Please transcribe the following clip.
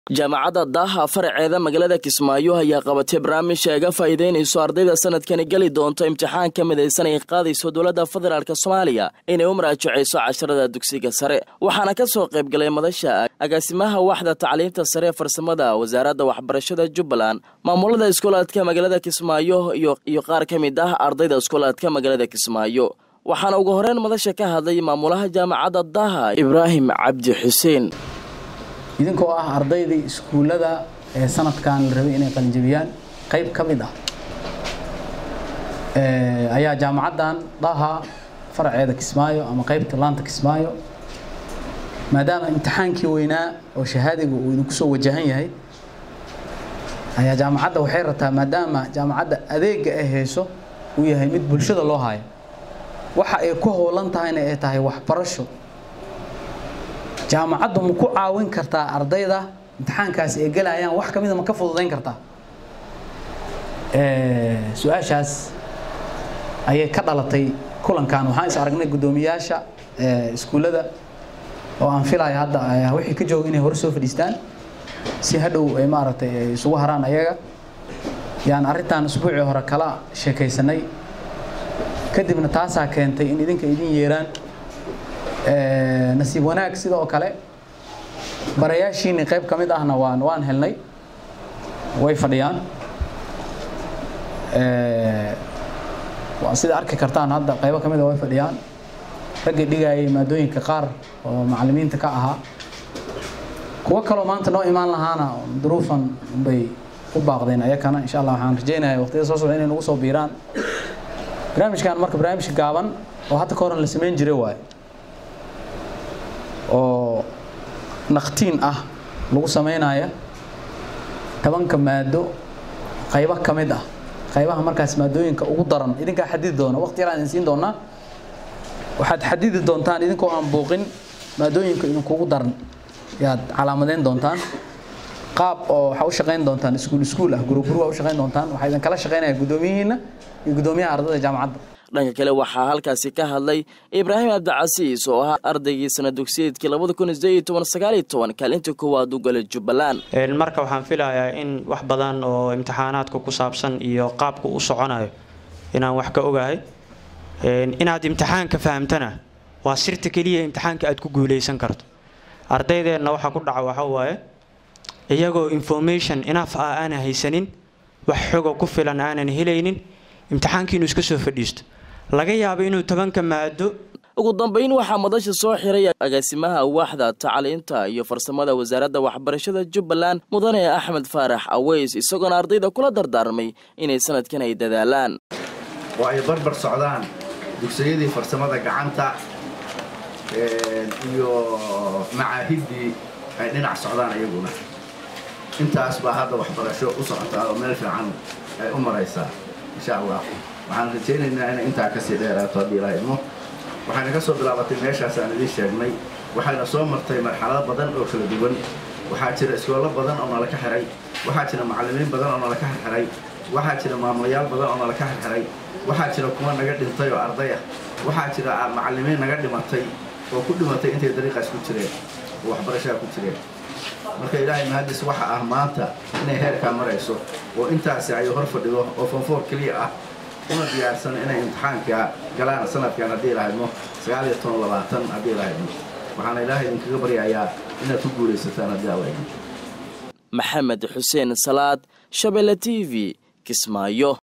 jaamacadda daaha faraceeda magaalada kismaayo ayaa qabatay barnaamij ay ga faa'iideynayso ardayda sanadkani geli doonto imtixaan ka midaysan ay qaadayso dowladda federaalk soomaaliya inay u maraajacayso casharada dugsiga sare waxaana ka soo qaybgalay madasha agaasimaha waxda tacliinta sare ee farsamada wasaaradda waxbarashada jubbaland maamulada iskoolaadka magaalada kismaayo iyo qaar ka mid ah ardayda iskoolaadka magaalada kismaayo waxaana ugu horeyn madasha ka hadlay maamulaha jaamacadda daaha ibraahim cabdi xuseen idinkoo ah ardaydii iskuullada ee sanadkan la rabay inay qalinjabiyaan qayb ka mid ah ayaa jaamacaddan daha faraceeda kismaayo ama qaybta laanta kismaayo maadaama imtixaankii weynaa oo shahaadiga uu idinku soo wajahan yahay ayaa jaamacadda waxay rabtaa maadaama jaamacadda adeega ay hayso uu yahay mid bulshada loo hayo waxa ay ku howlan tahayna ay tahay waxbarasho jaamacaddu ma ku caawin kartaa ardayda imtixaankaasi ay gelayaan wax kamida ma ka fududayn kartaa su-aashaas ayay ka dhalatay kulankan waxaan is aragnay guddoomiyaasha iskuullada oo aan filaya hadda wixii ka jooga inay hore soo fadhiistaan si hadhow ay maaragtay ay isugu haraan ayaga yaan arrintan usbuucii hore kala sheekaysanay kadibna taasaa keentay in idinka idin yeeraan nasiib wanaag sidoo kale barayaashiini qayb ka mid ahna waan waan helnay way fadhiyaan sida arki kartaan hadda qaybo ka mida way fadhiyaan raggii dhigayay maadooyinka qaar oo macallimiinta ka ahaa kuwo kaloo maanta noo imaan lahaana duruufan bay u baaqdeen ayakana insha allah waxaan rajeynaya waqtiyada soo socda inay nagu soo biiraan barnaamijkan marka barnaamij gaaban oo hadda ka horan la samayn jiray waaye oo naqtiin ah lagu samaynaya tobanka maado qaybo ka mid ah qaybaha markaas maadooyinka ugu daran idinkaa xadidi doona waqti yaraan idin siin doonaa waxaad xadidi doontaan idinkoo aan buuqin maadooyinka idinkugu daran yaad calaamadeyn doontaan qaab oo waxaa u shaqayn doontaan iskuul iskuul ah guruguru waa u shaqayn doontaan waxaa idin kala shaqaynaya guddoomiyihiina iyo guddoomiyaha ardayda jaamacadda dhanka kale waxaa halkaasi ka hadlay ibraahim cabdicasiis oo ahaa ardaygii sana dugsiyeedkii labada kun sideed toban sagaaliyo toban kaalinta koowaad u galay jubbaland marka waxaan filayaa in wax badan oo imtixaanaadka ku saabsan iyo qaabka u soconayo inaan wax ka ogahay inaad imtixaanka fahamtana waa sirta keliya imtixaanka aad ku guuleysan karto ardaydeenna waxaa ku dhaca waxa waaye iyagoo information inaf ah aanan haysanin wax xoga ku filan aanan helaynin imtixaankii inuu iska soo fadhiisto laga yaabo inuu tobanka maado ugu dambeyn waxaa madasha soo xiray agaasimaha waaxda tacliinta iyo farsamada wasaaradda waxbarashada jubbaland mudane axmed faarax aweys isagoona ardayda kula dardaarmay inay sanadkan ay dadaalaan oo ay barbar socdaan dugsiyadii farsamada gacanta iyo macaahiddii ay dhinac socdaan iyaguna intaas baa hadda waxbarasho u socotaa oo meel fiican ay u maraysaa insha allah waxaan rajaynaynaa inay intaa kasii dheeraato haddii ilaa idmo waxayna ka soo bilaabatay meeshaas aan idiin sheegnay waxayna soo martay marxalado badan oo kala duwan waxaa jira iskoollo badan oo nala ka xiray waxaa jira macallimiin badan oo nala ka xirxiray waxaa jira maamulayaal badan oo nala ka xirxiray waxaa jira kuwa naga dhintay oo arday ah waxaa jira macallimiin naga dhimatay oo ku dhimatay intay dariiqaas ku jireen oo waxbarashaa ku jireen marka ilaahay mahadis waxa ah maanta inay heerkaa marayso oo intaasi ay hor fadhido oo fonfoor keliya ah una diyaarsan inay imtixaanka galaan sanadkan haddii ilahaydmo sagaal iyo toban labaatan haddii ilahaydmo waxaana ilaahay idinkaga baryayaa inaad ku guulaysataan haddii alla idin maxamed xuseen salaad shabeelle t v kismaayo